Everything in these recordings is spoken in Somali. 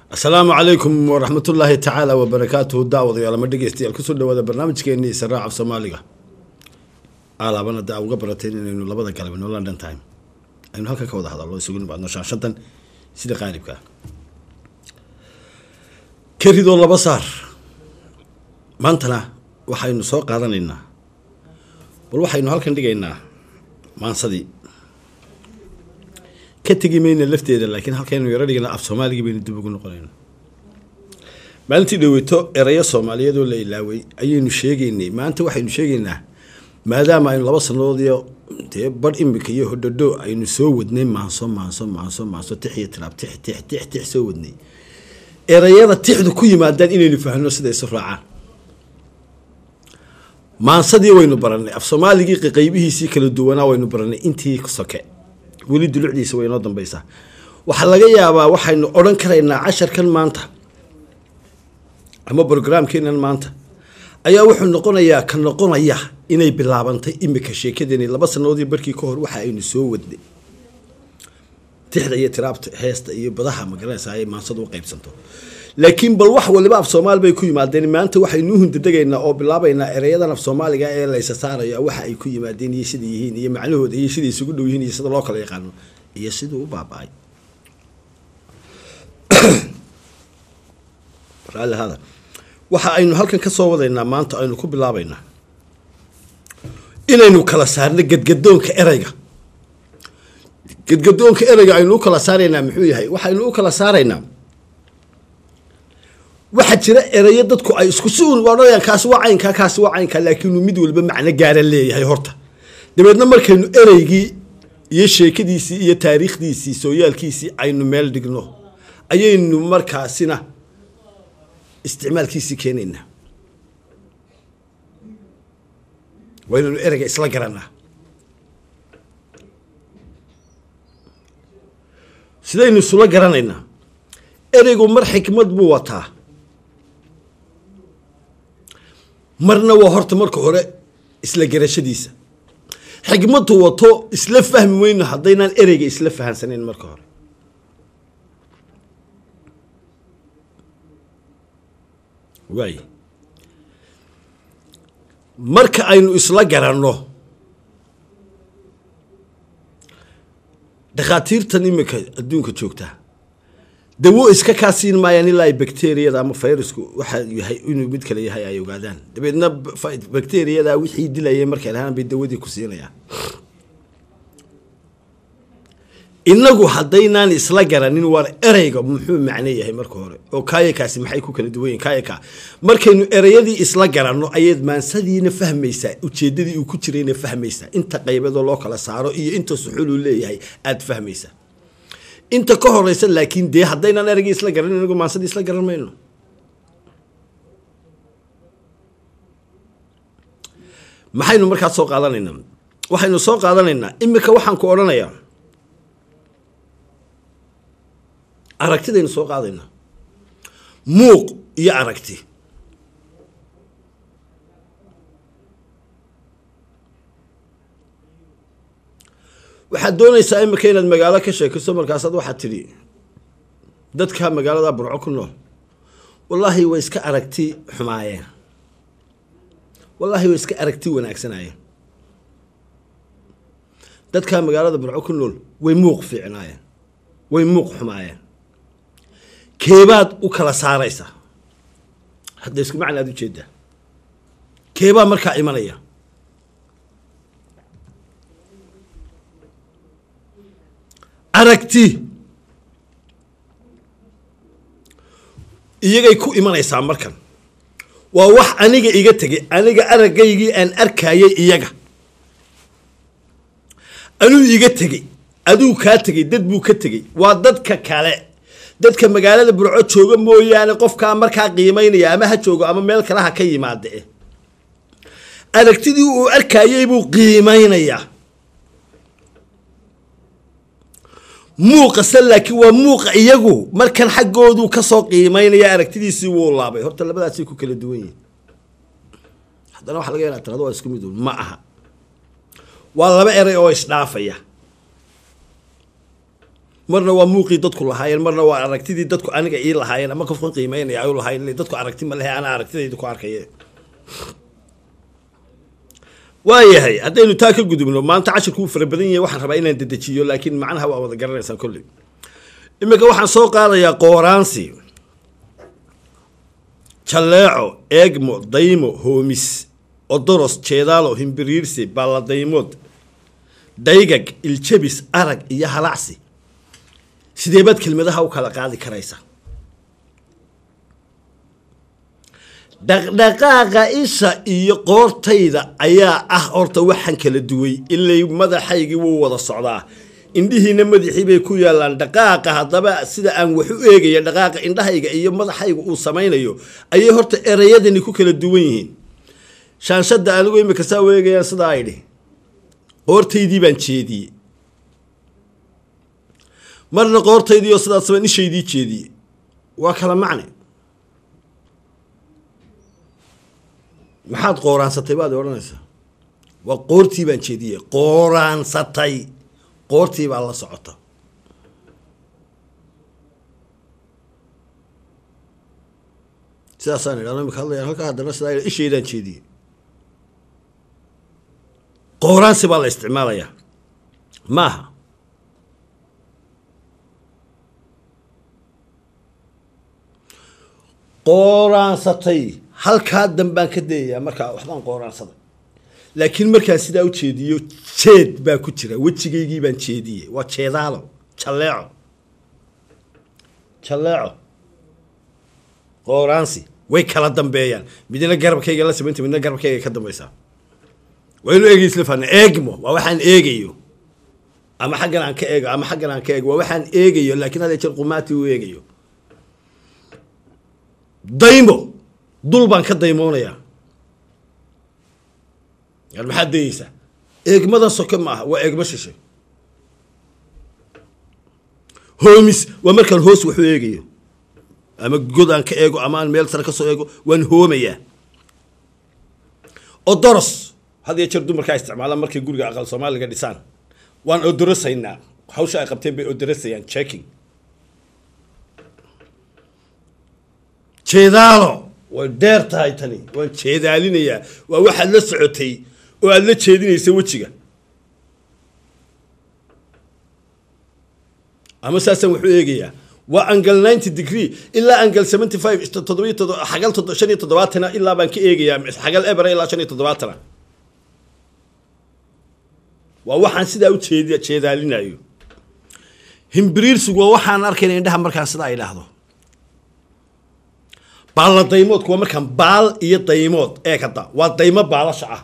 asalaamu calaykum waraxmatullaahi tacaala wabarakaatuhu daawadayaal ma dhegeystayaal kusoo dhawaada barnaamijkeenii israac af soomaaliga alaabana da uga barateen inaynu labada galab no london time aynu halkan ka wada hadallo isugu nimaadno shaashadan sida qaalibka keridoo laba saar maantana waxaynu soo qaadanaynaa bal waxaynu halkan dhigaynaa maansadii ka tegi mayna lafteeda laakiin halkaynu yaro dhigna af soomaaligii baynu dib ugu noqonayna maalintii dhaweyto erayo soomaaliyeed oo la ilaaway ayaynu sheegaynay maanta waxaynu sheegaynaa maadaama aynu laba sanadoodiyo dee bar imika iyo hodhodho aynu soo wadnay maanso maanso maanso maanso tix iyo tiraab tix tix tix tix soo wadnay erayada tixdu ku yimaadaan inaynu fahno sida isu raacaan maansadii waynu baranay af soomaaligii qeybihiisii kala duwanaa waynu baranay intii soke weli dulucdiisa way inoo dambaysaa waxaa laga yaabaa waxaynu odhan karaynaa casharkan maanta ama brograamkeenan maanta ayaa wuxuu noqonayaa ka noqonaya inay bilaabantay imika sheekadeeni laba sanadoodii barkii ka hor waxa aynu soo wadnay tixda iyo tiraabta heesta iyo badaha magaranaysa ay maansadu u qaybsanto laakiin bal wax waliba af soomaali bay ku yimaadeen maanta waxaynu hundadegaynaa oo bilaabaynaa ereyadan af soomaaliga ee laysa saarayo waxa ay ku yimaadeen iyo sida yihiin iyo macnahooda iyo siday isugu dhow yihiin iyo sida loo kala yaqaano iyo siduu u baaba-ay raalli hada waxa aynu halkan ka soo wadaynaa maanta aynu ku bilaabaynaa inaynu kala saarno gadgadoonka ereyga gadgadoonka ereyga aynu u kala saaraynaa muxuu yahay waxaynu u kala saaraynaa waxaa jira erayo dadku ay isku si un odhanayaan kaasi waa caynkaa kaasi waa caynkaa laakiinuu mid walba macno gaara leeyahay horta dabeedna markaynu ereygii iyo sheekadiisii iyo taariikhdiisii sooyaalkiisii aynu meel dhigno ayaynu markaasina isticmaalkiisii keenaynaa waynaynu ereyga isla garanaa sidaynu isula garanaynaa ereygu mar xikmad buu wataa marna waa horta marka hore isla garashadiisa xikmadu wato isla fahmi weyno haddaynaan ereyga isla fahansanayn marka hore waay marka aynu isla garanno dhakhaatiirtan iminka adduunka joogtaa dawo iska kaa siin maayaan ilaa ay bacteriyada ama fayrasku waxaa yahay inuu mid kale yahay ay ogaadaan dabeedna bacteriyada wixii dilayay markay lahaan bay dawadii ku siinayaan inagu haddaynaan isla garanin waar ereyga muxuu macno yahay marka hore oo kaayakaasi maxay ku kala duwan yihin kaayaka markaynu ereyadii isla garanno ayaad maansadiina fahmaysaa ujeedadii uu ku jirayna fahmaysaa inta qaybadoo loo kala saaro iyo inta suxuluu leeyahay aada fahmaysaa inta ka horeysa laakiin dee haddaynaan ereygii isla garan inagu maansadii isla garan mayno maxaynu markaas soo qaadanaynaa waxaynu soo qaadanaynaa imika waxaan ku odhanayaa aragtidaynu soo qaadaynaa muuq iyo aragti waxaad doonaysaa imika inaad magaalo ka sheekiso markaasaad waxaad tidhi dadka magaalada burco ku nool wallaahi way iska aragti xumaayeen wallaahi way iska aragti wanaagsanayeen dadka magaalada burco ku nool way muuq fiicnaayeen way muuq xumaayeen keebaad u kala saaraysaa hadda isku macna aad ujeedaa keebaa markaa imanaya aragti iyagay ku imanaysaa markan waa wax aniga iga tegay aniga aragaygii aan arkayay iyaga anuu iga tegey aduu kaa tegey dad buu ka tegey waa dadka kale dadka magaalada burco jooga mooyaane qofkaa markaa qiimaynaya ama ha joogo ama meel kale ha ka yimaade aragtidii uu arkayay buu qiimaynayaa muuqase laakiin waa muuqa iyagu markan xaggoodu kasoo qiimaynaya aragtidiisii wuu laabay horta labadaasay ku kala duwan yihin haddana waxa laga yana tirado waa isku mid ma aha waa laba eray oo isdhaafaya marna waa muuqii dadku lahaayeen marna waa aragtidii dadku aniga ii lahaayeen ama qofkan qiimeynaya ay u lahaayeen ile dadku aragti ma lehe anaa aragtidayda ku arkaye waayahay haddaynu taa ka gudubno maanta cashirku uu fara badan yahay waxaan rabaa inaan dedejiyo laakiin macnaha waa wada garanaysaan kolley iminka waxaan soo qaadayaa qooraansi jalleeco eegmo daymo hoomis odoros jeedaalo himbiriirsi balladaymood daygag iljabis arag iyo halacsi sidee baad kelmadaha u kala qaadi karaysa dhaqdhaqaaqa isha iyo qoortayda ayaa ah horta waxaan kala duway ilay madaxaygii wuu wada socdaa indhihiina madaxii bay ku yaalaan dhaqaaqa haddaba sida aan wax u eegaya dhaqaaqa indhahayga iyo madaxayga uu samaynayo ayay horta ereyadani ku kala duwan yihiin shaanshada anigu imika saa u eegayaan sidaa idhi qoortaydii baan jeediyey marna qoortaydii oo sidaas baan ishaydii jeediyey waa kala macne maxaad qooraansatay baad odhanaysaa waa qoortii baan jeediyey qooraansatay qoortii baa la socota sidaasaan idhahno imika hadlayaan halkaa haddana sidaa idha ishaydaan jeediyey qooraansi baa la isticmaalayaa maaha qooraansatay halkaa dambaan ka dayayaa markaa waxbaan qooraansaday laakiin markaan sidaa u jeediyo jeed baa ku jira wejigaygii baan jeediyey waa jeedaalo jalleeco jalleeco qooraansi way kala dambeeyaan midna garabkayga la samaynta midna garabkayga ka dambaysaa waynu eegay isla fahna eegmo waa waxaan eegayo ama xaggan aan ka eego ama xaggan aan ka eego waa waxaan eegayo laakiin hadee jeer qumaati u eegayo daymo dul baan ka daymoonayaa yan maxaad dayeysaa eegmadan soke ma aha waa eegmo shishe hoomis waa markaan hoos waxu eegayo ama god aan ka eego ama aan meel sare ka soo eego waan hoomayaa odoros had iyo jeer dumarkaa isticmaalaan markay guriga aqal soomaaliga dhisaan waan odorosaynaa hawsha ay qabteen bay odorosayaan checking jeedaalo way dheer tahay tani waan jeedaalinayaa waa waxaad la socotay oo aada la jeedinaysa wejiga ama saasaan wuxuu eegayaa waa angle ninety degree ilaa angle seventy five toddobiyo todo xagal todo shan iyo toddobaatana ilaa baan ka eegayaa xagal ebera ilaa shan iyo toddobaatana waa waxaan sidaa u jeed jeedaalinayo himbiriirsigu waa waxaan arkayna indhaha markaan sidaa idhaahdo baalla daymoodku waa markaan baal iyo daymood ee kada waa daymo baalasha ah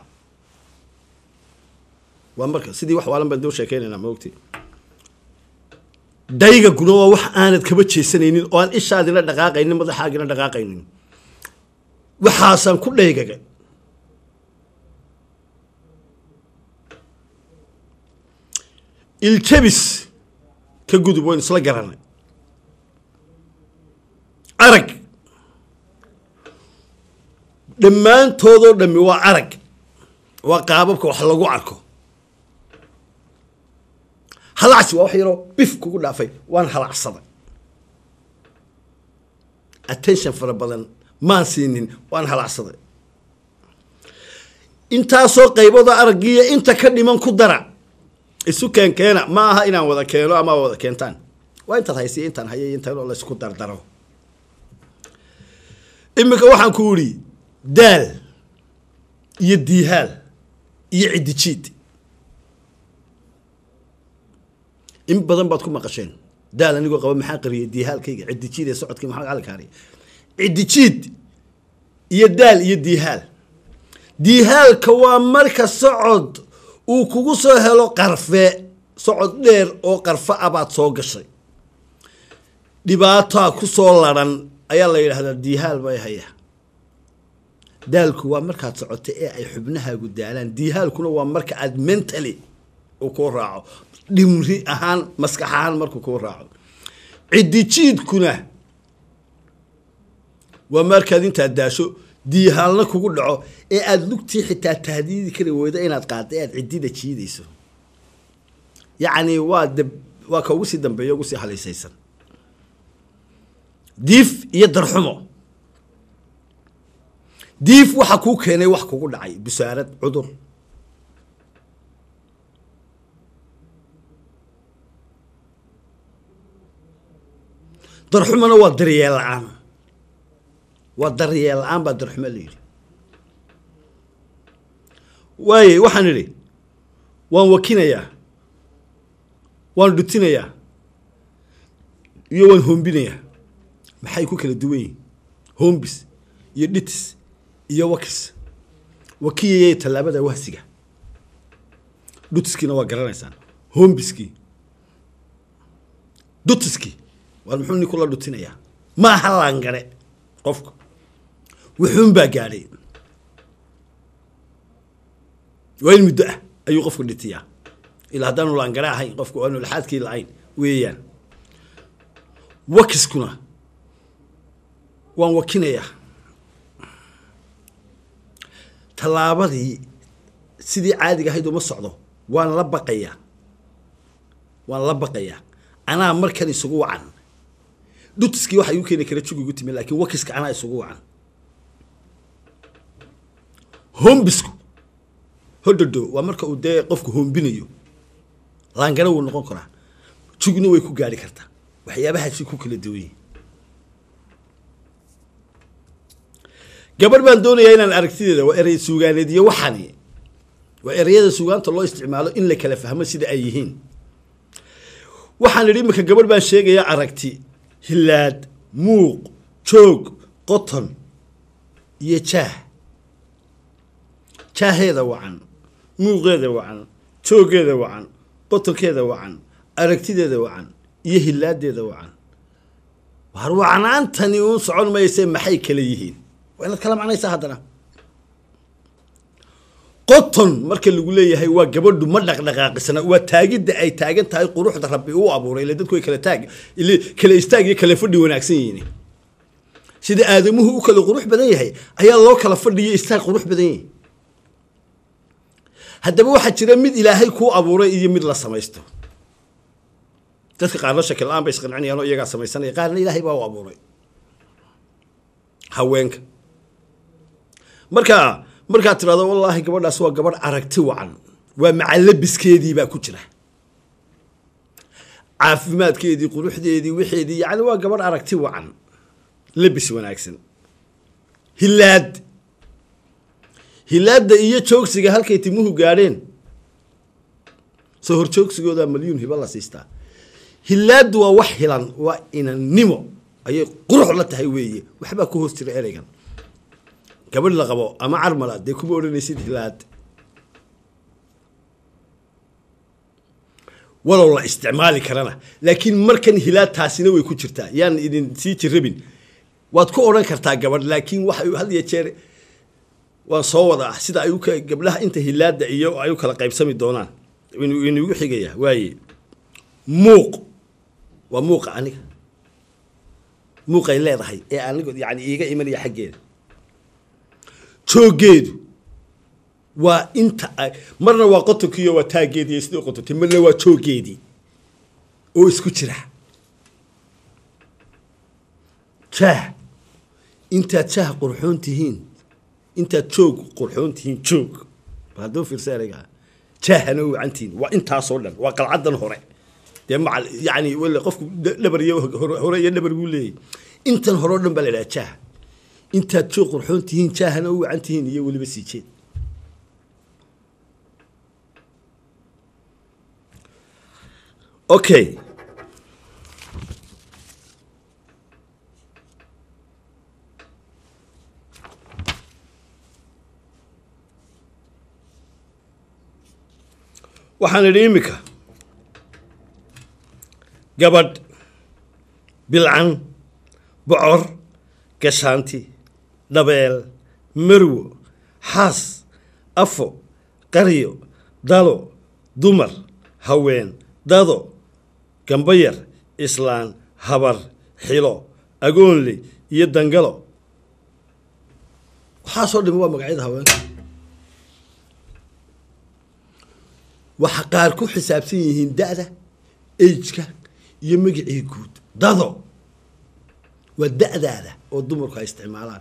waa marka sidii wax waalan baan doo sheekeynaynaa ma ogti daygaguna waa wax aanad kaba jeesanaynin oo aan ishaadina dhaqaaqaynin madaxaagina dhaqaaqaynin waxaasaan ku dhaygaga iljabis ka gudub waynu isla garanay arag dhammaantoodoo dhammi waa arag waa qaababka wax lagu arko halacsi waa wax yaroo bif kugu dhaafay waan halacsaday attention fara badan maan siinin waan halacsaday intaasoo qaybooda araggiiyo inta ka dhiman ku dara isu keenkeena ma aha inaan wada keeno ama wada keentaan waa intaad haysiya intaan hayay intaan oo laysku dardaro iminka waxaan ku idhi daal iyo diihaal iyo ciddijiid in badan baad ku maqasheen daal anigoo qaba maxaa qariyay diihaalkayga ciddijiid ee socodkii maxaa calikaariya ciddijiid iyo daal iyo diihaal diihaalka waa marka socod uu kugu soo helo qarfe socod dheer oo qarfe ah baad soo gashay dhibaataa ku soo laran ayaa la yidhahdaa diihaal bay hayaa daalku waa markaad socoto ee ay xubnahaagu daalaan diihaalkuna waa marka aad mentally uu kuu raaco dhimri ahaan maskax ahaan markuu kuu raaco ciddijiidkuna waa markaad intaad daasho diihaalna kugu dhaco ee aada lugtii xitaa tahdiidi kari weydo inaad qaadda aad ciddida jiidayso yacni waa de waa ka ugu sii dambeeya ugu sii haliisaysan diif iyo darxumo diif waxa kuu keenay wax kugu dhacay busaarad cudur darxumona waa daryeel la-aan waa daryeel la-aan baa darxumo la yidhi waaye waxaan idhi waan wakinayaa waan dhutinayaa iyo waan hombinayaa maxay ku kala duwan yihin hombis iyo dhitis iyo wakis wakiyayay tallaabada wahsiga dhutiskiina waa garanaysaan hombiskii dhutiskii waar muxuu nin kula dhutinayaa ma aha laangare qofka wuxuun baa gaadhay waa in muddo ah ayuu qofku dhitiyaa ilaa haddaanu laangare ahayn qofku aanu laxaadkii la-ayn weeyaan wakiskuna waan wakinayaa tallaabadii sidii caadiga ahayd uma socdo waan la baqayaa waan la baqayaa anaa markan isugu wacan dhutiskii waxa igu keeni kara jug igu timi laakiin wakiska anaa isugu wacan hombisku hodhodo waa marka uu dee qofku hombinayo laangana wuu noqon karaa jugna way ku gaari kartaa waxyaabahaasi ku kala duwan yihin gabadh baan doonayaa inaan aragtideeda waa erey suugaaneed iyo waxani waa ereyada suugaanta loo isticmaalo in la kala fahmo sida ay yihiin waxaan idhi iminka gabadh baan sheegayaa aragti hilaad muuq joog qoton iyo jaah jaaheeda wacan muuqeeda wacan jooggeeda wacan qotonkeeda wacan aragtideeda wacan iyo hilaadeeda wacan waar wacnaantani uun socon mayse maxay kala yihiin waa inaad kala macnaysaa haddana qoton marka lagu leeyahay waa gabadhu ma dhaqdhaqaaqisana waa taagidda ay taagan tahay quruxda rabbi uu abuuray ile dadku way kala taag ile kala istaag iyo kala fadhi wanaagsan yihiin sida aadamuhu u kala qurux badan yahay ayaa loo kala fadhiyo istaag qurux badan yahay haddaba waxaa jira mid ilaahay kuu abuuray iyo mid la samaysto dadka qaarna shakil la-aan bay isqancinayaan oo iyagaa samaysanaya qaarna ilaahay baa u abuuray haweenka marka markaad tirahdo wallaahi gabadhaas waa gabadh aragti wacan waa macalabiskeedii baa ku jira caafimaadkeedii quruxdeedii wixeedii yani waa gabadh aragti wacan labis wanaagsan hilaad hilaadda iyo joogsiga halkay timuhu gaadheen soo hor joogsigooda malyuun hiba la siistaa hilaaddu waa wax hilan waa inannimo ayay qurux la tahay weeye waxbaa ku hoos jira ereygan gabadh la qabo ama carmala dee kuma odhanaysid hilaad walow la isticmaali karana laakiin markan hilaad taasina way ku jirtaa yaan idin sii jirabin waad ku odhan kartaa gabadh laakiin waxay had iyo jeer waan soo wada ah sida ay u gabdhaha inta hilaada iyo ay u kala qaybsami doonaan inugu xigaya waaye muuq waa muuqa aniga muuqay leedahay ee anigo yani iiga imanaya xaggeeda jooggeedu waa inta marna waa qotonkiiyo waa taaggeedii sidii qotontay marna waa jooggeedii oo isku jira jaah intaad jaah qurxoon tihiin intaad joog qurxoon tihiin joog hadduu fiirsa ereyga jaahana u wacantihiin waa intaasoo dhan waa qalcadan hore dee macal yani wale qofku dhabar iyo hore iyo dhabar buu leeyahy intan hore o dhan baa la idhaha jaah intaad joog qurxoon tihiin jaahana u wacan tihiin iyo weliba sii jeed okay waxaan idhi iminka gabadh bilcan bocor gashaanti dhabeel marwo xaas afo qaryo dalo dumar haween dado gambayar islaan habar xilo agoonle iyo dangalo waxaasoo dhimi waa magacyada haweenka waxa qaar ku xisaabsan yihiin da-da ageka iyo magacii guud dado waa da-daada oo dumarku ay isticmaalaan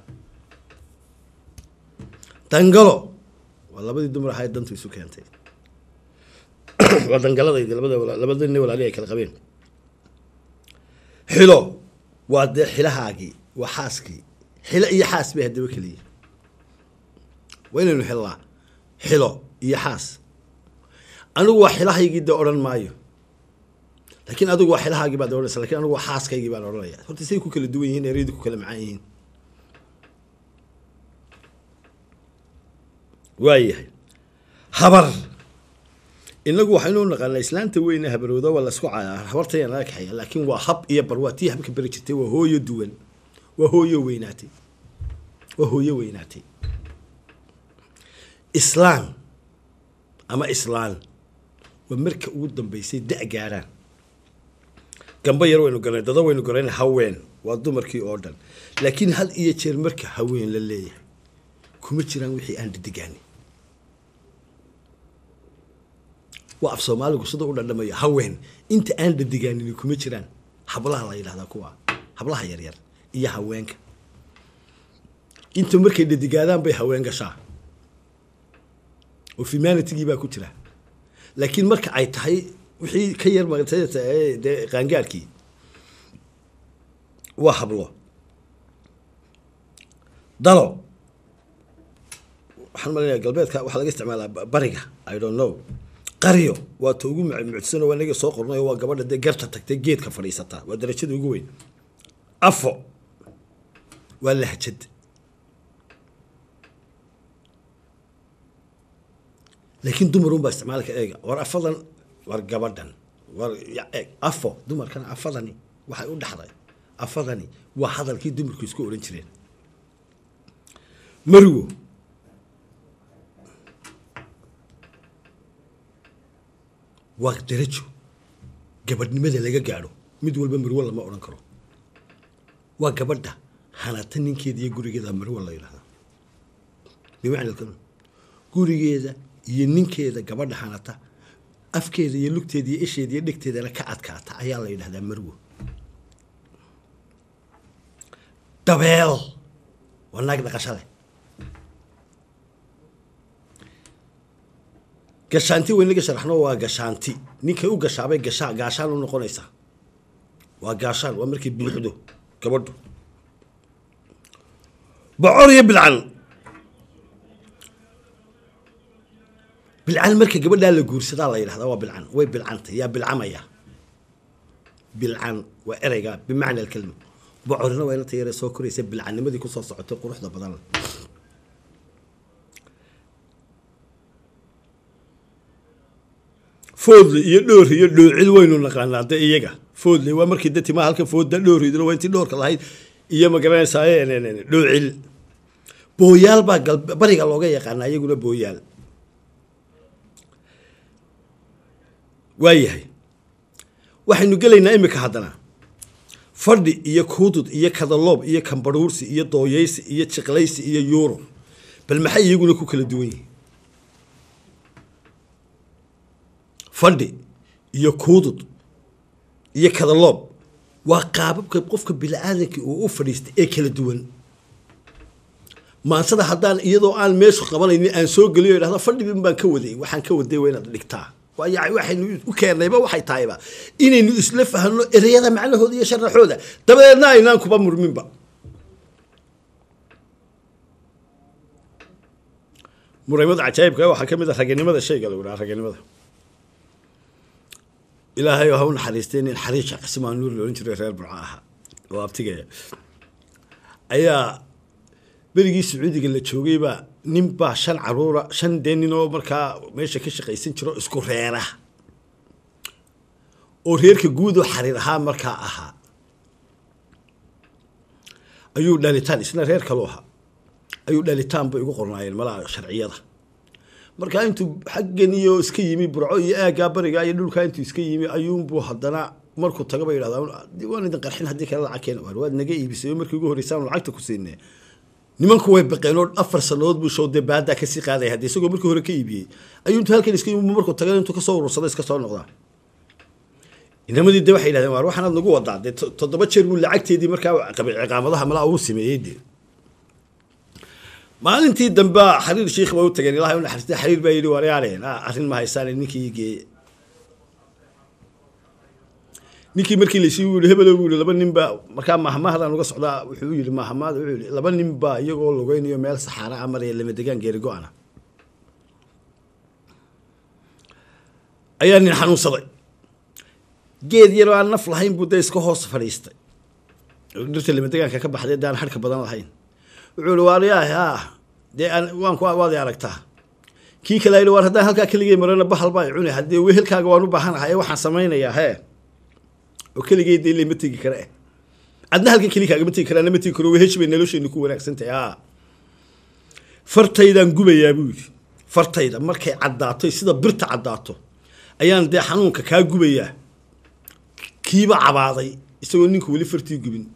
dangalo waa labadii dumar ahayd dantu isu keentay waa dangaladaydi labada labada nin walaali ay kala qabeen xilo waa dee xilahaagii waa xaaskii xilo iyo xaas bay haddaba keliya waa inaynu xillaa xilo iyo xaas anigu waa xilahaygii dee odhan maayo laakiin adigu waa xilahaagii baad odhanaysa lakin anigu waa xaaskaygii baan odhanaya horta say ku kala duwan yihiin ereyadu ku kala macaan yihiin waayahay habar inagu waxaynu u naqaanaa islaanta weyne habarooda waa lasku cayaa habartaya naga kaxeeya laakiin waa hab iyo bar waa tii habka beri jirtay waa hooyo duwan waa hooyo weynaatay waa hooyo weynaatay islaan ama islaan waa marka ugu dambeysay da- gaaraan gamba yar waynu garanay dada waynu garanay haween waa dumarkii oo dhan laakiin had iyo jeer marka haween la leeyahay kuma jiraan wixii aan dhidigaanin waa af soomaaligu sida u dhandhamaya haween inta aan dhadigaanin kuma jiraan hablaha la yidhahdaa kuwa hablaha yaryar iyo haweenka inta markay dhadigaadaan bay haween gashaa oo humanitygii baa ku jira laakiin marka ay tahay wixii ka yar dee qaangaarkii waa hablo dalo waxaan malanaya galbeedka waxaa laga isticmaalaa bariga i don't know qaryo waa ta ugu mucdsano waa naga soo qornayo waa gabadha dee garta tagtay geedka fadhiisataa waa darajada ugu weyn afo waa lahjad laakiin dumarun baa isticmaalka eega war afadan war gabadhan war eeg afo dumarkana afadani waxay u dhaxday afadani waa hadalkii dumarku isku odhan jireen marwo waa darajo gabadhnimada laga gaadho mid walba marwo lama odhan karo waa gabadha hanata ninkeeda iyo gurigeeda marwo la yidhahda bimacna gurigeeda iyo ninkeeda gabadha hanata afkeeda iyo lugteeda iyo isheeda iyo dhegteedana ka adkaata ayaa la yidhahdaa marwo dabeel waa naag dhaqashale gashaanti weynaga sharaxno waa gashaanti ninkay u gashaabay gashaa gaashaan u noqonaysaa waa gaashaan waa markay buuxdo gabadhu bocor iyo bilcan bilcan marka gabadhaa la guursadaa la yidhahdaa waa bilcan way bilcanta yaa bilcamaya bilcan waa ereyga bimacna alkelma bocorina waa inanta yare soo koraysa bilcannimadii kusoo socotay quruxda badan foodle iyo dhoor iyo dhoocil waynu naqaanaa de iyaga foodle waa markii de timaa halka foodda dhooridna waa intii dhoorka lahayd iyo ma garanaysaa dhoocil booyaal baa gal bariga looga yaqaanaa iyaguna booyaal waayahay waxaynu gelaynaa imika haddana fadhi iyo kuudud iyo kadaloob iyo kambarhuursi iyo dooyeysi iyo jiqlaysi iyo yuuro bal maxay iyaguna ku kala duwan yihiin fadhi iyo kuudud iyo kadaloob waa qaababka qofka bini-aadankii uu u fadhiistay ee kala duwan maansada haddaan iyadoo aan meeshu qabanaynin aan soo geliyo idhahda fadhibin baan ka waday waxaan ka waday waa inaad dhigtaa waayo waxaynu u keennayba waxay tahayba inaynu isla fahno ereyada macnahooda iyo sharaxooda dabadeedna aynaan kuba murminba muraymada cajaayibka waxaa ka mid a raganimada shayga lagu dhaha raganimada ilaahay ha u naxariistay nin xariisha qasimaa nuur la odhan jiray reer burco ahaa oo abtigaya ayaa berigii sacuudiga la joogayba nin baa shan caruura shan dee nin oo markaa meesha ka shaqaysan jiro isku reera oo reerka guud oo xariir ahaa markaa ahaa ayuu dhalitaan isna reer kalu ahaa ayuu dhalitaan bay ugu qornaayeen malaha sharciyada markaa intuu xaggan iyo iska yimi burco iyo aaggaa bariga iyo dhulkaa intuu iska yimi ayuunbuu haddana markuu taga bay yidhahdaa waan idin qarxin haddii kale lacag keen waad naga iibisay oo markii ugu horreysaan lacagta ku siinee nimanku way baqeen oo afar sanadood buu show dee baadaa kasii qaadaya haddii isagoo markii hore ka iibiyey ayuu intuu halkan iska yimi markuu tagan intuu kasoo urursada iska soo noqdaa inamadii de waxay yidhahdeen waar waxaanaad nagu wadaa dee toddoba jeer buu lacagteedii markaa ciqaamadaha malaa ugu sameeyey dee maalintii dambe xariir sheikh ba u tageen ilahay unaxariistay xariir baa yidhi waryaaleen arrin ma haysaan ninkii geeye ninkii markii lasii yii hebelo buu yihi laba nin baa markaa mahmahdan uga socdaa wuxuu yidhi mahmad wuxuu yihi laba nin baa iyagoo lugeynayo meel saxaara a maraya lama degaan geeri go-ana ayaa nin xanuunsaday geed yaroo aan naf lahayn buu dee iska hoos fadhiistay dhirta lama degaanka ka baxday dee aan harka badan lahayn wuxuu ihi waaryaah ah dee waan waad i aragtaa kii kale yidhi waar haddaan halkaa keligay marana bahal baa cuni haddii wehelkaaga waan u baahanahay ee waxaan samaynayaa hee oo keligay dee lama tegi kara eh adna halkan keli kaagama tegi karaa nama tegi karo weheshi bay nolosheenu ku wanaagsan tahay a fartaydaan gubayaa buu yidhi fartayda markay caddaato sida birta caddaato ayaan dee xanuunka kaa gubayaa kiiba cabaaday isagoo ninku weli fartii gubin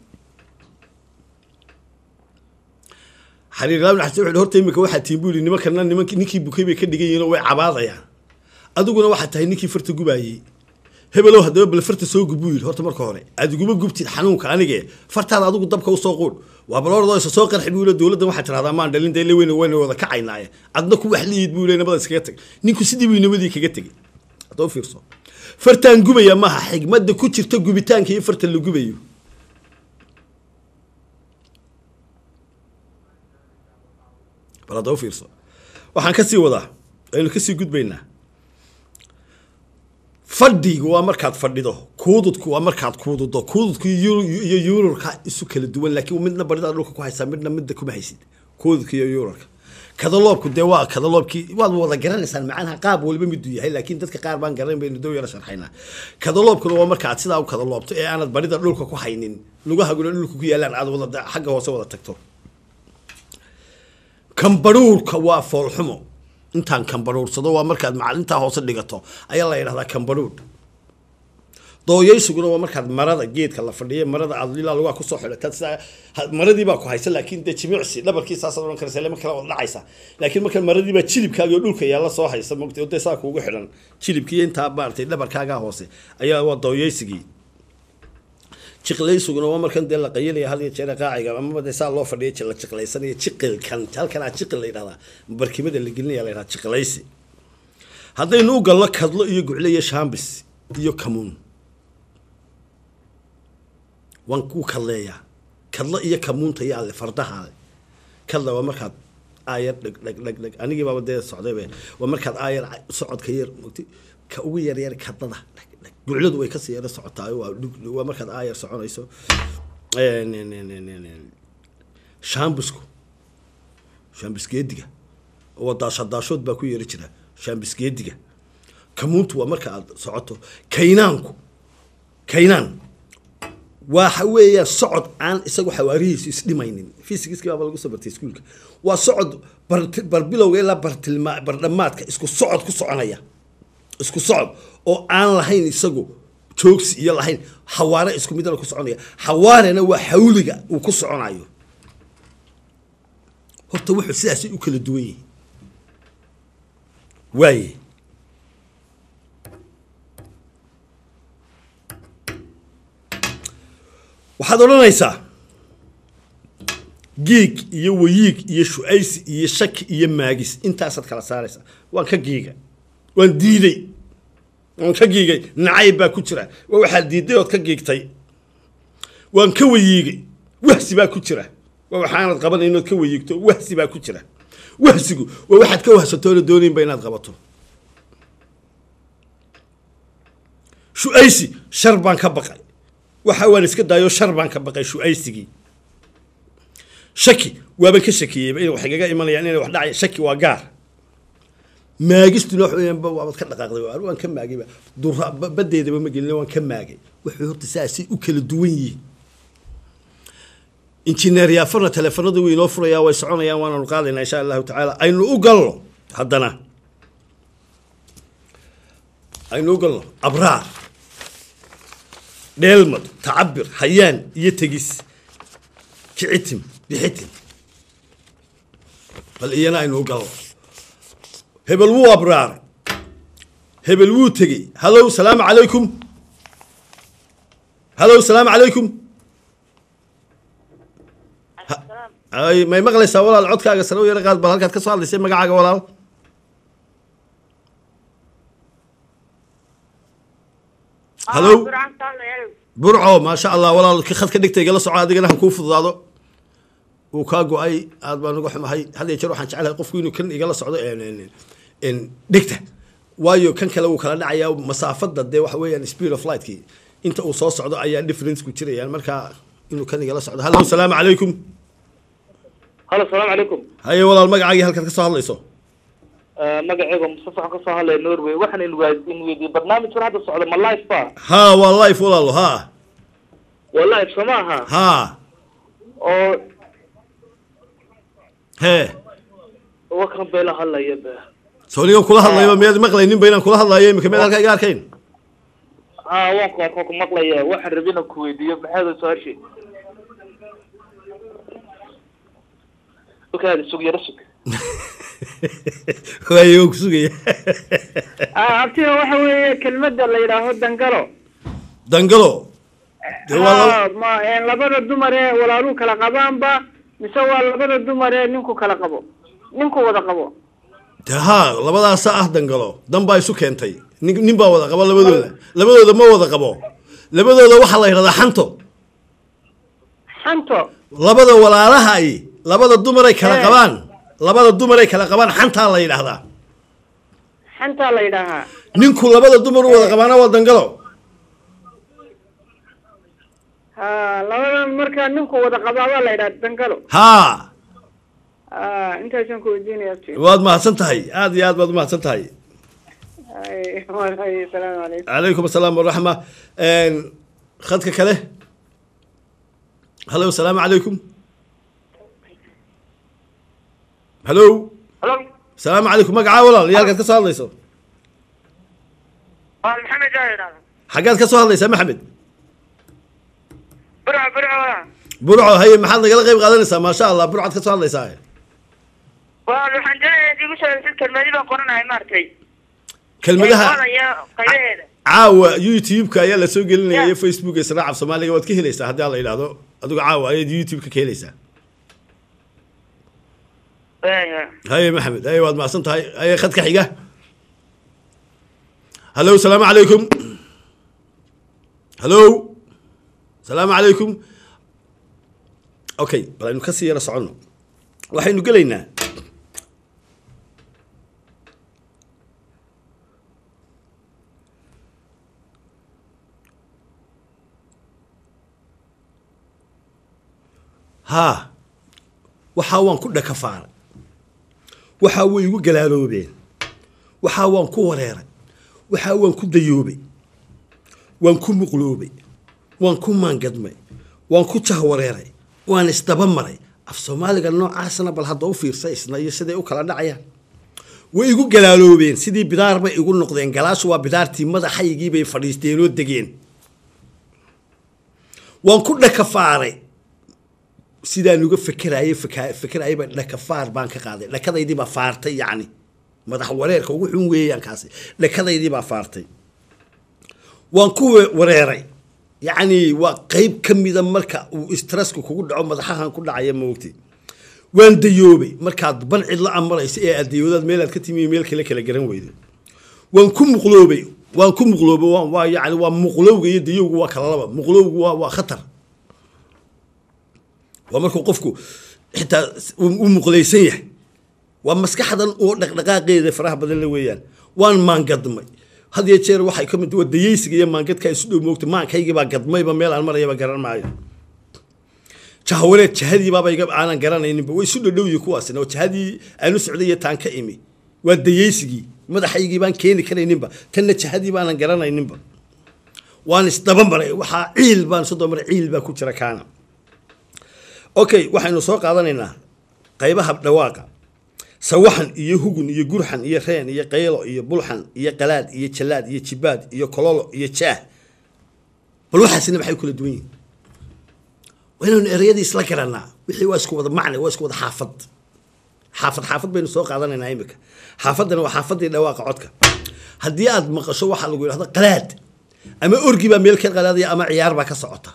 xariirlaabn xasan wuxuu horta imika waxaa tiin buu yidhi nimankana nimank ninkii bukay bay ka dhigan yihiin oo way cabaadayaan adiguna waxaa tahay ninkii farta gubaayey hebelow haddaba bal farta soo gub buu yidhi horta marka hore aad iguma gubtid xanuunka anige fartaada adigu dabka usoo quudh waa bal ordoo isa soo qarxi buu yidhi dowladdan waxaa tirahdaa maan dhalin dee weyna wayna wada kacaynaaye adna ku wax liid buu yidhi nabada iskaga tag ninku sidii buu nabadii kaga tegey haddaba fiirso fartaan gubaya maaha xigmadda ku jirta gubitaanka iyo farta la gubayo bal haddaba fiirso waxaan kasii wadaa aynu kasii gudbaynaa fadhigu waa markaad fadhido kuududku waa markaad kuududo kuududku iyo yuurarka isu kala duwan laakiin midna baridaad dhulka ku haysaa midna midda kuma haysid kuududka iyo yuurarka kadaloobku dee waa kadaloobkii waad wada garanaysaan macanaha qaab waliba miduu yahay laakiin dadka qaar baan garan baynu dow yara sharxaynaa kadaloobkuna waa marka aad sidaa u kadaloobto ee aanad barida dhulka ku haynin lugahaguna dhulka ku yaalaan aad wada xagga hoose wada tagto kambaruurka waa foolxumo intaan kambaruursado waa markaad macalintaa hoose dhigato ayaa la yidhahdaa kambaruur dooyaysuguna waa markaad marada geedka la fadhiya marada aad ilaa lugaa kusoo xidhataad sidaa maradiibaa ku haysa laakiin dee jimicsi dhabarkii saasaad odhan karaysa lama kala wada dhacaysa laakiin marka maradiibaa jilibkaaga oo dhulka yaalla soo haysa mogtay oo dee saa kuugu xidhan jilibkii intaa maaragtay dhabarkaagaa hoose ayaa waa dooyaysigii jiqlaysuguna waa markan dee la qayilaya had iyo jeer qaaciga amaba dee saa loo fadhiya la jiqlaysanaya jiqilkan halkan aa jiqil la yidhahdaa barkimada la gelinaya la yidhahdaa jiqlaysi haddaynu u galno kadlo iyo gucle iyo shaambis iyo kamuun waan ku kadleeyaa kadlo iyo kamuunta yaa le fardaha le kadla waa markaad aayar dheg dheg dheg dheg anigii baaba dee socdaybe waa markaad aayar socodka yar mogti ka ugu yaryar kadlada dheg dheg gucladu way kasii yara socotaa waa waa markaad aayar soconayso shaambisku shaambisgeediga oo daashadaashood baa ku yeeri jira shaambisgeediga kamuuntu waa marka aad socoto kaynaanku kaynaan waxa weeyaan socod aan isagu xawaarihiisu isdhimaynin fysigiski baaba lagu soo bartay iskuulka waa socod barbilowga ilaa bartilma bardhamaadka isku socod ku soconaya isku socod oo aan lahayn isagu joogsi iyo lahayn xawaare isku midana ku soconaya xawaarena waa xawliga uu ku soconayo horta wuxuu sidaasay u kala duwan yihiin waaye waxaad odhanaysaa giig iyo wayiig iyo shu-aysi iyo shaki iyo maagis intaasaad kala saaraysaa waan ka giiga waan diiday waan ka giigay nacayb baa ku jira waa waxaad diiday ood ka giigtay waan ka wayiigay wahsi baa ku jira waa waxaanad qabanayn ood ka wayiigto wahsi baa ku jira wahsigu waa waxaad ka wahsatoona doonaynba inaad qabato shu-aysi shar baan ka baqay waxa waan iska daayo shar baan ka baqay shu-aysigii shaki waaban ka shakiyeyba in wax igaga imanayaan inay wax dhacay shaki waa gaar maagistuna wax weeyaan waabad ka dhaqaaqday waan ka maagayba dura badeedaba ma gelin waan ka maagay wuxuu horta saasay u kala duwan yihiin injineer yaafarna teleefanadu way inoo furayaa way soconayaan waananu qaadaynaa insha allahu tacaala aynu u galno haddana aynu u galno abraar dheelmad tacabir hayaan iyo tegis kicitim bixitin bal iyana aynu u galno hebel wuu abraaray hebel wuu tegey hallow salaamu calaykum hallo salaamu calaykum ay may maqlaysaa walaal codkaaga sare u yara qaad bal halkaad ka soo hadlaysay magacaaga walaal hallo burco maasha allah walaal ki khad ka dhigta igala soco adigana han kuu fududaado wuu kaa go-ay aad baan uga xumahay had iyo jeer waxaan jeclahay qofku inuu kan igala socdo dhigta waayo kan kale wuu kala dhacayaa masaafada dee waxa weeyaan speed of lightki inta uu soo socdo ayaa difference ku jirayaan marka inuu kan igala socdo hallo salaamu calaykum halo salaamu calaykum haye walaal magacaagii halkaad ka soo hadlayso magacayga mustafa waxaan kasoo hadlaya norway waxaan in weydiiyey barnaamijkan hadda socda ma life ba ha waa life walaalo ha waa life soo maaha ha oo hee wakan bay la hadlaya ba soonigan kula hadlayba miyaad maqlayninba inaan kula hadlayo imika miyaad halkaa iga arkayn ha waan ku arko ku maqlaya waxaan rabi inaan ku weydiiyo maxaada su-aashii okaada sug yaro sug waayo waan kusugaya abtiga waxa weeye kelmadda la yidhaaho dangalo dangalo dee waa laba Ah, ma een, labada dumar ee walaaluu kala qabaanba mise waa labada dumar ee ninku kala qabo ninku wada qabo dee ha labadaasa ah dangalo dan baa isu keentay nin nin baa wada qaba labadooda labadooda ma wada qabo labadooda waxaa la yidhahdaa xanto xanto labada walaalaha ay labada dumaray kala Eh. qabaan labada dumaray kala qabaan xantaa la yidhaahdaa xantaa la yidhaahaa ninku labada dumar u wada qabaana waa dangalo ha labada markaa ninku wada qabaabaa la yidhaha dangalo haa ah intaasaan ku weydiinaya abti waad mahadsan tahay aad iyo aad baad umahadsan tahay ay wallahi asalaamu calaykum calaykum asalaam waraxma khadka kale hallo asalaamu calaykum hallo halo asalaamu calaykum magacaa walaal iyo halkaad ka soo hadlayso waa maxamed aa idhahda xaggaad ka soo hadlaysaa maxamed burco burco burco haye maxaad nagala qayb qaadanaysaa maasha allah burcaad ka soo hadlaysaa waa waxaan doonaya igu soo sid kelmadi baan qoranahay maaragtay kelmadaha iyo qaybaheeda caawa youtube-ka ayaa la soo gelinaya Ya. iyo facebook israacab soomaaliga waad ka helaysaa haddii aan la yidhaahdo adigu caawa ayaad youtube-ka ka helaysaa Waaya. haye maxamed haye waad mahadsan tahay haye khadka xiga hallo salaamu calaykum hallo salaamu calaykum okay bal aynu kasii yara soconno waxaynu gelaynaa haa waxaa waan ku dhakafaaray waxaa way igu galaaloobeen waxaa waan ku wareeray waxaa waan ku dayoobay waan ku muqloobay waan ku maangadmay waan ku jahwareeray waan isdaba maray af soomaaliga noocaasna bal hadda u fiirsa isna iyo siday u kala dhacayaan way igu galaaloobeen sidii bidaar bay igu noqdeen galaashu waa bidaartii madaxaygii bay fadhiisteen oo degeen waan ku dhakafaaray sidaan uga fekerayay feka- fekerayayba dhakafaar baan ka qaaday dhakadaydii baa faartay yacni madax wareerka ugu xun weeyaan kaasi dhakadaydii baa faartay waan ku we- wareeray yacni waa qeyb ka mida marka uu stressku kugu dhaco madaxahan ku dhacaya moogti waan dayoobay markaad ban cidla amaraysa ee aad dayoodaad meelaad ka timi iyo meel kale kala garan weydo waan ku muqloobay waan ku muqloobay waa waa yacni waa muqlowga iyo dayowga waa kala laba muqlowgu waa waa khatar waa markuu qofku xitaa u muqlaysan yahay waa maskaxdan oo dhaqdhaqaaqeeda faraha badan la weeyaan waan maangadmay had iyo jeer waxay ka mid waa dayeysiga iyo maangadka isu dhow moogta maankaygii baa gadmayba meel aan marayaba garan maayo jahawareed jahadii baaba iga aanan garanayninba way isu dhadhowyi kuwaasina oo jahadii aanu socday iyo taan ka imi waa dayeysigii madaxaygii baan keeni karayninba tanna jahadii baanan garanayninba waan isdaba maray waxaa ciil baan soo daba maray ciil baa ku jira kaana okay waxaynu soo qaadanaynaa qaybaha dhawaaqa sawaxan iyo hugun iyo gurxan iyo reen iyo qaylo iyo bulxan iyo qalaad iyo jalaad iyo jibaad iyo kololo iyo jaah bal waxaasina maxay kula duwan yihiin waa inaynu ereyadii isla garanaa wixii waa isku wada macne waa isku wada xaafad xaafad xaafad baynu soo qaadanaynaa imika xaafaddana waa xaafaddii dhawaaqa codka haddii aad maqasho waxaa lagu yidhahda qalaad ama orgi baa meel ka qalaadaya ama ciyaar baa ka socota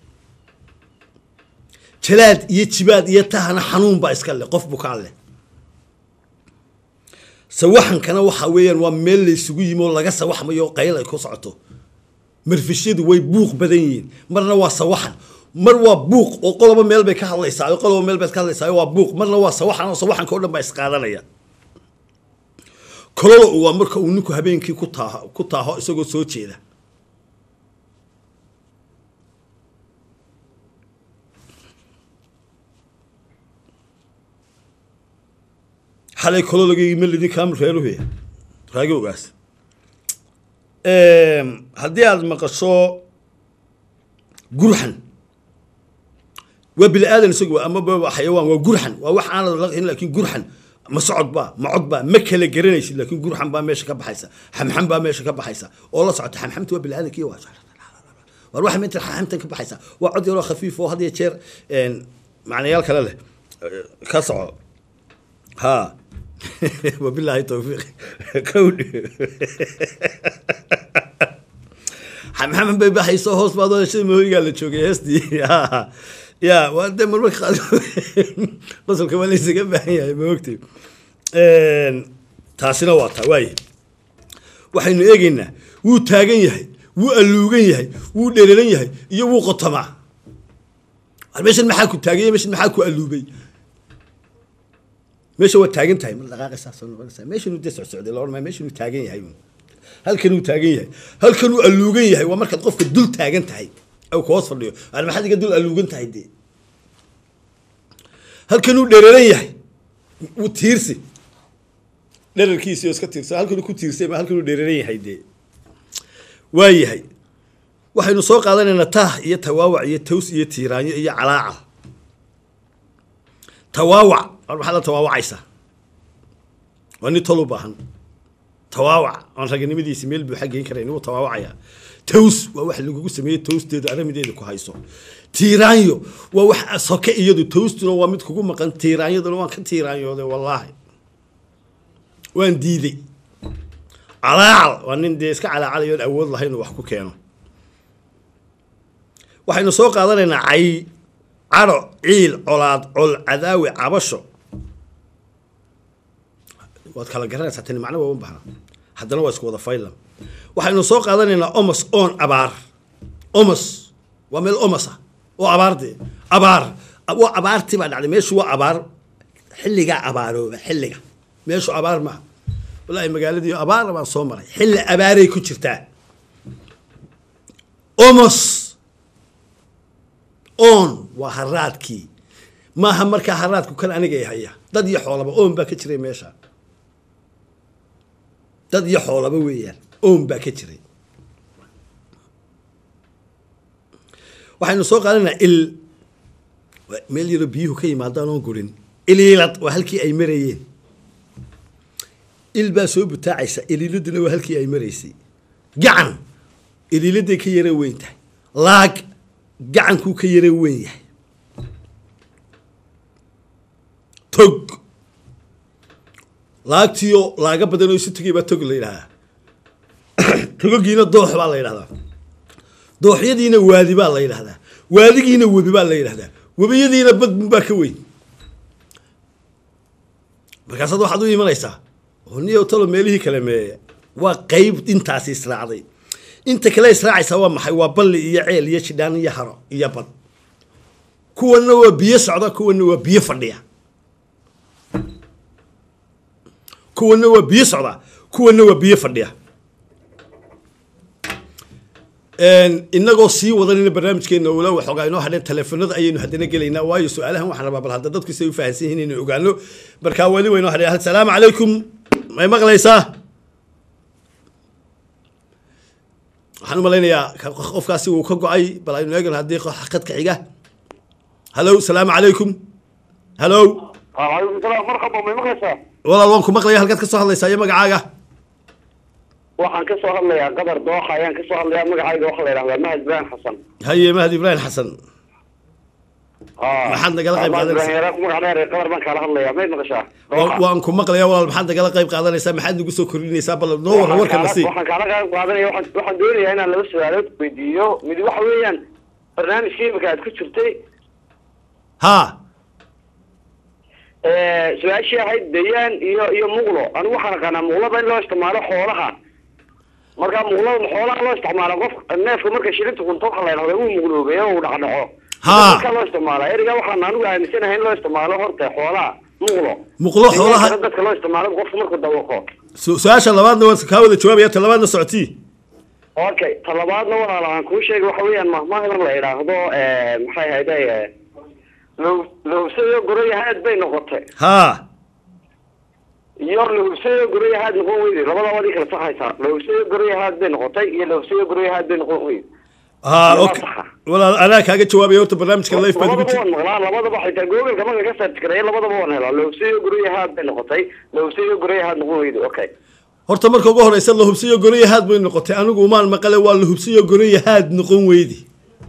jalaad iyo jibaad iyo tahana xanuun baa iska leh qof bukaan leh sawaxankana waxa weeyaan waa meel la isugu yimi oo laga sawaxmayo oo qayl ay ku socoto marfishyadu way buuq badan yihiin marna waa sawaxan mar waa buuq oo qoloba meel bay ka hadlaysaa oo qoloba meel bay ka hadlaysaa waa buuq marna waa sawaxan oo sawaxanka oo dhan baa isqaadanaya kololo waa marka uu ninku habeenkii ku taaho ku taaho isagoo soo jeeda xalay kolologii melidi kaamil reeruhuya raagowgaas haddii aada maqasho gurxan waa bini aadan isagu ama ba xayawaan waa gurxan waa wax aanad laqin laakiin gurxan ma socod baa ma cod baa ma kala garanaysid laakiin gurxan baa meesha ka baxaysa xamxam baa meesha ka baxaysa oo la socota xamxamta waa bini aadanki waa war waxa meenta xamxamtan ka baxaysa waa cod yaroo khafiif oo had iyo jeer macnayaal kale leh ka soco ha wabilaahi towfiiq kowdhi xamxaman bay baxayso hoos baad odashada mahoygaa la joogay heestii ya waa de marmarka qaar qosolka waa laysaga baahan yahay ma ogtay taasina waa taa waaye waxaynu eegaynaa wuu taagan yahay wuu alluugan yahay wuu dhereeran yahay iyo wuu qotamaa meeshan maxaa ku taaganya meeshan maxaa ku alluubay meesha waa taagan tahay mar dhaqaaqaysaa soo noqonaysaa meeshanuu dee socsocday la odhan meeshanuu taagan yahay halkanuu taagan yahay halkanuu alluugan yahay waa markaad qofka dul taagan tahay aw ka hoos fadhiyo aan maxaad iga dul alluugan tahay dee halkanuu dhereeran yahay wuu tiirsi dherarkiisi oo iska tiirsa halkanuu ku tiirsay ma halkanuu dhereeran yahay dee waa yahay waxaynu soo qaadanaynaa taah iyo tawaawac iyo taws iyo tiiraanyo iyo calaaca tawaawac war maxaad la tawaawacaysaa waa nin tol u baahan tawaawac aan raganimadiisi meel buu xaggeyn karayn wuu tawaawacayaa taws waa wax lagugu sameeyey tawsteedu aramideeda ku hayso tiiraanyo waa wax soke iyadu tawstuna waa mid kugu maqan tiiraanyaduna waan ka tiiraanyooday wallaahi waan diiday calaacal waa nin dee iska calaacalayo on awood lahayn uu wax ku keeno waxaynu soo qaadanaynaa cay caro ciil colaad col cadaawi cabasho waad kala garanaysaa tani macno waa u bahna haddana waa isku wada faylan waxaynu soo qaadanaynaa omos oon abaar omos waa meel omos ah oo abaardee abaar waa abaartii baa dhacday meeshu waa abaar xilligaa abaarooba xilliga meeshu abaar maaha wallaahi magaaladii abaara baan soo maray xilli abaaray ku jirtaa omos oon waa haraadkii maaha markaa haraadku kan aniga haya dad iyo xoolaba oon baa ka jiray meesha dad iyo xoolaba weeyaan oon baa ka jiray waxaynu soo qaadanaynaa il meel yaroo biyuhu ka yimaadaan oon gurin iliilad waa halkii ay marayeen il baa soo butaacaysa iliiladuna waa halkii ay maraysay gacan iliiladay ka yara weyn tahay laag gacankuu ka yara weyn yahay tog laagtiyo laaga badan oo isu tegay baa tog la yidhahdaa togogiina doox baa la yidhahdaa dooxyadiina waadi baa la yidhahdaa waadigiina webi baa la yidhahdaa webiyadiina badbun baa ka weyn markaasaad waxaad u imanaysaa oo niyo talo meelihii kale meeya waa qeyb intaasi israacday inta kale israacaysaa waa maxay waa balli iyo ceel iyo jidhaan iyo haro iyo bad kuwanna waa biyo socda kuwanna waa biyo fadhiya kuwanna waa biyo socda kuwanna waa biyo fadhiya inagoo sii wadanina barnaamijkeena ula waxoogaa inoo hadheen teleefanada ayaynu haddana gelaynaa waayo su-aalahan waxaan rabaa bal hadda dadku say u fahansan yihiin inaynu ogaano markaa weli waynoo hadheen assalaamu calaykum may maqlaysaa waxaan u malaynayaa qofkaasi wuu ka go-ay bal aynu eegno haddii khadka xiga hallow salaamu calaykum hallow waalaikum salaam marxaba may maqlaysaa walaal waan ku maqlaya halkaad ka soo hadlaysaa iyo magacaaga waxaan ka soo hadlayaa qabar dooxa ayaan ka soo hadlayaa magacayga waxaa la yidhahdaa mahad ibrahim xasan haye mahad ibraahim xasan haa Maxaad nagala qayb Abaan qaadanaysaa? Ibraahim Yaraaq, magac dheer qabar baan kaala hadlayaa mayd maqashaa Wa- waan ku maqlayaa walaal maxaad nagala qayb qaadanaysaa maxaad nagu soo kordhinaysaa bal noo warra warkana sii waxaan kaala qayb qaadanaya waxaan waxaan doonayaa inaan laba su-aalood weydiiyo mid waxa weeyaan barnaamijka imika aad ku jirtay haa ee, su-aashii ahayd dayaan iyo iyo muqlo anigu waxaan aqaanaa muqlada in loo isticmaalo xoolaha marka muqlada xoolaha loo isticmaalo qof neefka marka shilinta kunto waxa la yidhahda uu muqloobeeyo uu dhacdhaco Haa. marka loo isticmaala eriga waxaan anigu aaminsanahay in loo isticmaalo horta xoolaha muqlo Muqlo xoolaha- Deegaanka dadka loo isticmaalo qofka markuu dawaqo su- su-aasha labaadna waan kaa wada jawaabaya ta labaadna socotii okay talabaadna walaal aan kuu sheegay waxa weeyaan mahmahdan la idhaahdo ee, maxay ahayd ee, low- lowsayo goroyahaad bay noqotay haa iyo lowsayo goroyahaad noqon weyday labadaba adii kala saxaysaa lowsayo goroyahaad bay noqotay iyo lowsayo goroyahaad bay noqon weyday haa Waa okay saxa. walaal anaa kaaga jawaabaya horta barnaamijka life baad ugu labadaba jir waan maqlaa labadaba xitaa googalka marka ka search gareeya labadaba waan helaa lowsayo goroyahaad bay noqotay lowsayo goroyahaad noqon weyday okay horta marka ugu horeysa la hubsiyo goroyahaad bay noqotay anigu umaan maqale waa la hubsiyo goroyahaad noqon weydi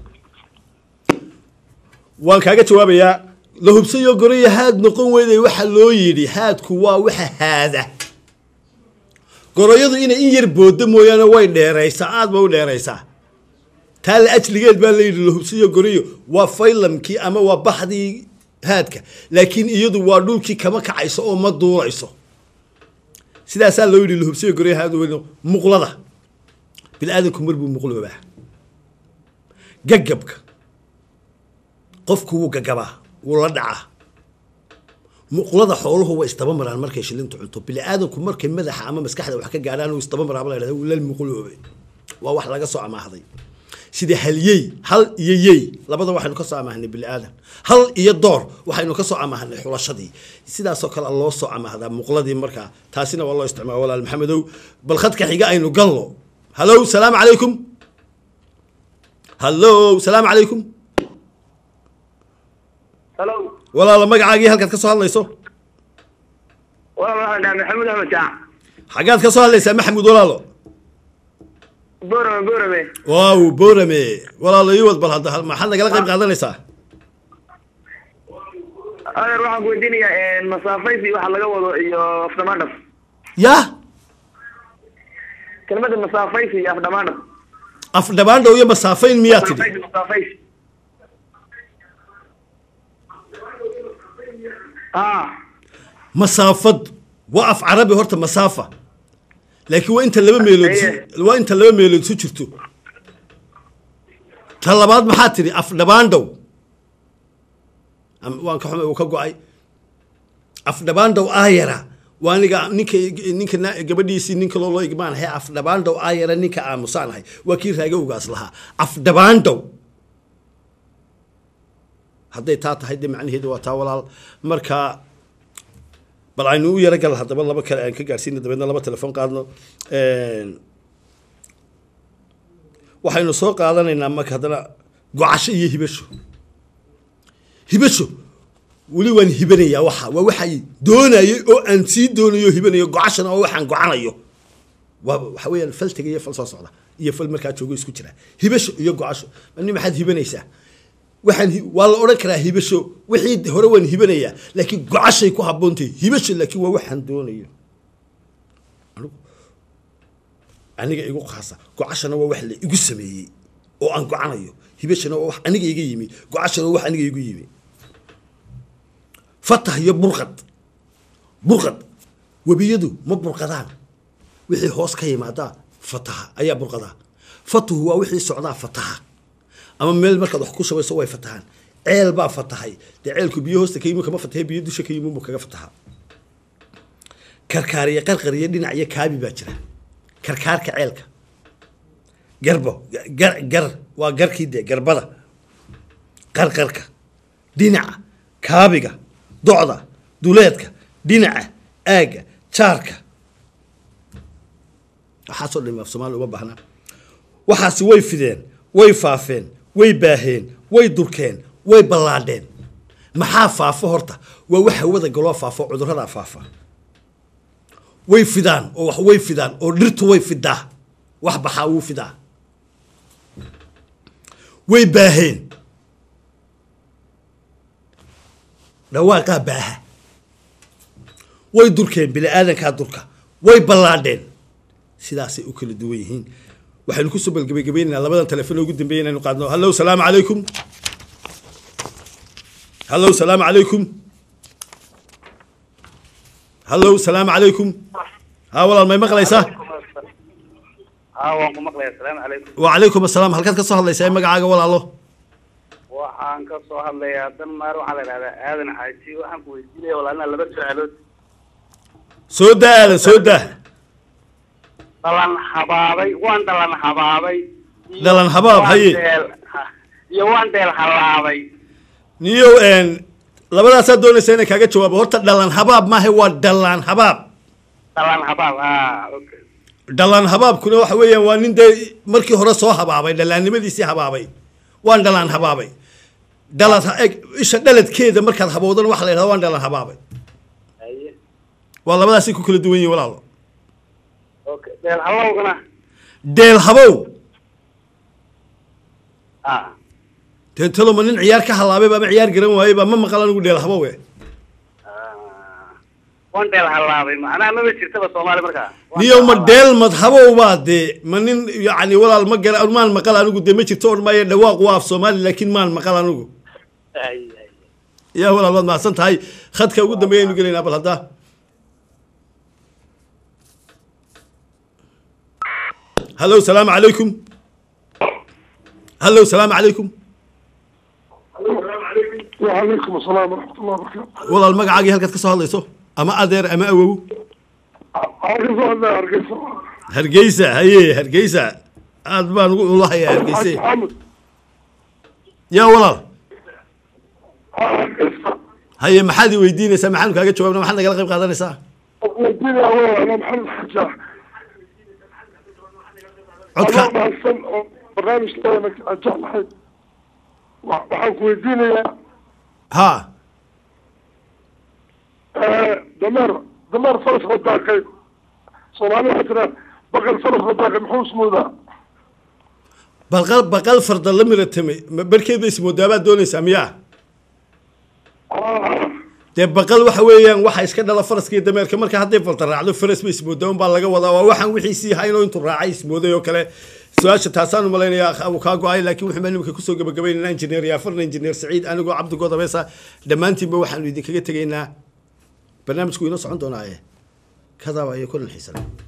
waan kaaga jawaabayaa la hubsiyo goroyahaad noqon weyday waxa loo yidhi haadku waa waxa haada goroyadu inay in yar boodo mooyaane way dheeraysaa aad bay u dheeraysaa taa la ajligeed baa la yidhi la hubsiyo goroyo waa faylamkii ama waa baxdii haadka laakiin iyadu waa dhulkii kama kacayso oo ma duulayso sidaasaa loo yidhi lahubsiyo goryahaadu weyno muqlada bini-aadanku mar buu muqloobaa gagabka qofku wuu gagabaa wuu la dhacaa muqlada xooluhu way isdaba maraan markay shilintu cunto bini-aadanku markay madaxa ama maskaxda wax ka gaadhaan uu isdaba maraaba la yidhahda wuu la muqloobay waa wax laga soo amaahday sida halyey hal iyo yey labada waxaynu ka soo amaahnay bini-aadan hal iyo door waxaynu ka soo amaahnay xulashadii sidaasoo kale loo soo amaahdaa muqladii markaa taasina waa loo isticmaala walaal maxamedow bal khadka xiga aynu gallo hallow salaamu calaykum hallow salaamu calaykum hello walaala magacaagii halkaad ka soo hadlayso walaal waxaan dhahay maxamuud axmed jaac xaggaad ka soo hadlaysaa maxamuud walaalo borame borame waaw boorame walaalo ii wad bal hadda maxaad nagala qayb qaadanaysaa adeer waxaan ku weydiinayaa masaafaysi waxa laga wado iyo afdhamaandhaf yah kelmada masaafaysi iyo afdhamaandhaf afdhabaandhow iyo masaafayn miyaa tidhi masaafaysi masaafaysi ah masaafad waa af carabi horta masaafa laakiin waa inta laba meelood Aye. su- waa inta laba meelood su jirto ta labaad maxaa tidhi af dhabaandhow Am- waan ka xumay uu ka go-ay af dhabaandhow aayara waa aniga ninka ninka na- gabadhiisii ninka loo loo igmaanahay af dhabaandhow aayara ninka aamusaanahay waa kii raaga ugaas lahaa af dhabaandhow hadday taa tahay de macnaheedu waa taa walaal marka bal aynu u yaro gal haddaba laba kale aan ka gaarsiino dabeedna laba telefon qaadno waxaynu soo qaadanaynaa marka haddana gocasho iyo hibasho hibasho weli waan hibanayaa waxa waa waxay doonayay oo aan sii doonayo hibanayo gocashana oo waxaan gocanayo waa waxa weeyaan fal tegay iyo fal soo socda iyo fal markaa joogo isku jira hibasho iyo gocasho mani maxaad hibanaysaa waxaan hi- waa la odhan karaa hibasho wixii hore waan hibanayaa laakiin gocashay ku habboontahay hibasho laakiin waa waxaan doonayo anigu aniga igu qaasa gocashana waa wax la igu sameeyey oo aan gocanayo hibashana waa wax aniga iga yimi gocashana waa wax aniga igu yimi fatah iyo burqad burqad webiyadu ma burqadaan wixii hoos ka yimaadaa fataha ayaa burqadaa fatuhu waa wixii socdaa fataha ama meel markaad wax ku shubayso way fatahaan ceel baa fatahay dee ceelku biyo hoosta ka yimi kama fatahe biyo dusha ka yimi mu kaga fataha karkaariyo qarqariyo dhinac iyo kaabi baa jira karkaarka ceelka garbo gar gar waa garkii dee garbada qarqarka dhinaca kaabiga docda duleedka dhinaca aagga jaarka waxaasoo dhan af soomaali uma baahna waxaasi way fideen way faafeen way baaheen way durkeen way ballaadheen maxaa faafo horta waa wax hawada galoo faafo cudurradaa faafa way fidaan oo wax way fidaan oo dhirtu way fidaa wax baxaa wuu fidaa way baaheen dhawaaqaa baaha way durkeen bini aadankaa durka way ballaadheen sidaasay u kala duwan yihiin waxaynu kusoo balgebagabaynaynaa labadan telefoon ugu dambeeya inaynu qaadno hallow salaamu calaykum hallow salaamu calaykum hallow salaamu calaykum haa walaal may maqlaysaa haa waan ku maqlaya asalaamu calaykum wacalaykum asalaam halkaad ka soo hadlaysaa magacaaga walaalo waxaan ka soo hadlayaa danmar waxaa la idhahdaa aadan xaaji waxaan ku weydiinaya walaalina laba su-aalood soo daa aadan soo daa dhalan habaabay waan dhalan habaabay iyo Dhalan habaab, waan haye. deel- ha- iyo waan deel halaabay niyow n labadaasaa doonaysa inay kaaga jawaabo horta dhalan habaab maaha waa dhalaan habaab dhalan habaab ha okay dhalaan habaabkuna waxa weeyaan waa nin dee markii hore soo habaabay dhalaannimadiisii habaabay waan dhalaan habaabay dhalad eg isha dhaladkeeda markaad habowdana waxa la yidhahda waan dhalaan habaabay haye waa labadaasay ku kala duwan yihin walaalo okay deel halowgana deel habow ha dee taloma nin ciyaar ka halaabay ba ama ciyaar garan waayey ba ma maqal anigu dheel habow e Ah, waan deel halaabay macnaha maba jirtaba soomaali markaa Waan niyow ma deel dheel mad habow baa dee ma nin yacni walaal ma gara maan maqal anigu dee ma jirto odhan maayo dhawaaq waa af soomaali laakiin maan maqal anigu halaabay. Haye, haye. yaa walaal waad mahadsan tahay khadka ugu dambeeya aynu gelaynaa bal hadda hallow salaamu calaykum hallow salaamu calaykum وعليكم السلام ورحمة الله وبركاته. walaal magacaagii halkaad ka soo hadlayso ama adeer ama awow أرجو الله أرجو hargeysa haye hargeysa aad baan ugu ulahayaa hargeyse محمد yaa walaal أرجو haye maxaad i weydiinaysaa maxaanu kaaga jawaabna maxaad nagala qayb qaadanaysaa وديني أول أنا محمد حجاح codka أنا بحسن برنامج لك أجاح محمد وحنك وديني ha دمر دمر فرس غداكي صومالي حتنا بقل فرس غداكي محوس مودا baqal baqal farda la miratamay ma barkeed bay ismoodaabaad doonaysaa miyaa dee baqal waxa weeyaan waxa iska dhala faraska iyo dameerka marka hadday falta raacdo faras ba ismoodaa unbaa laga wadaa waa waxaan wixiisii haynoo intuu raacay ismooday oo kale su-aasha taasaan u malaynayaa uu kaa go-ay laakiin wuxuu baan imika kusoo gabagabaynaynaa injineer yaafarna injineer saciid anigoo cabdi godabeesa dhammaantiinba waxaanu idinkaga tegaynaa barnaamijku inoo socon doonaa ee kadaaba iyo kulan xiisan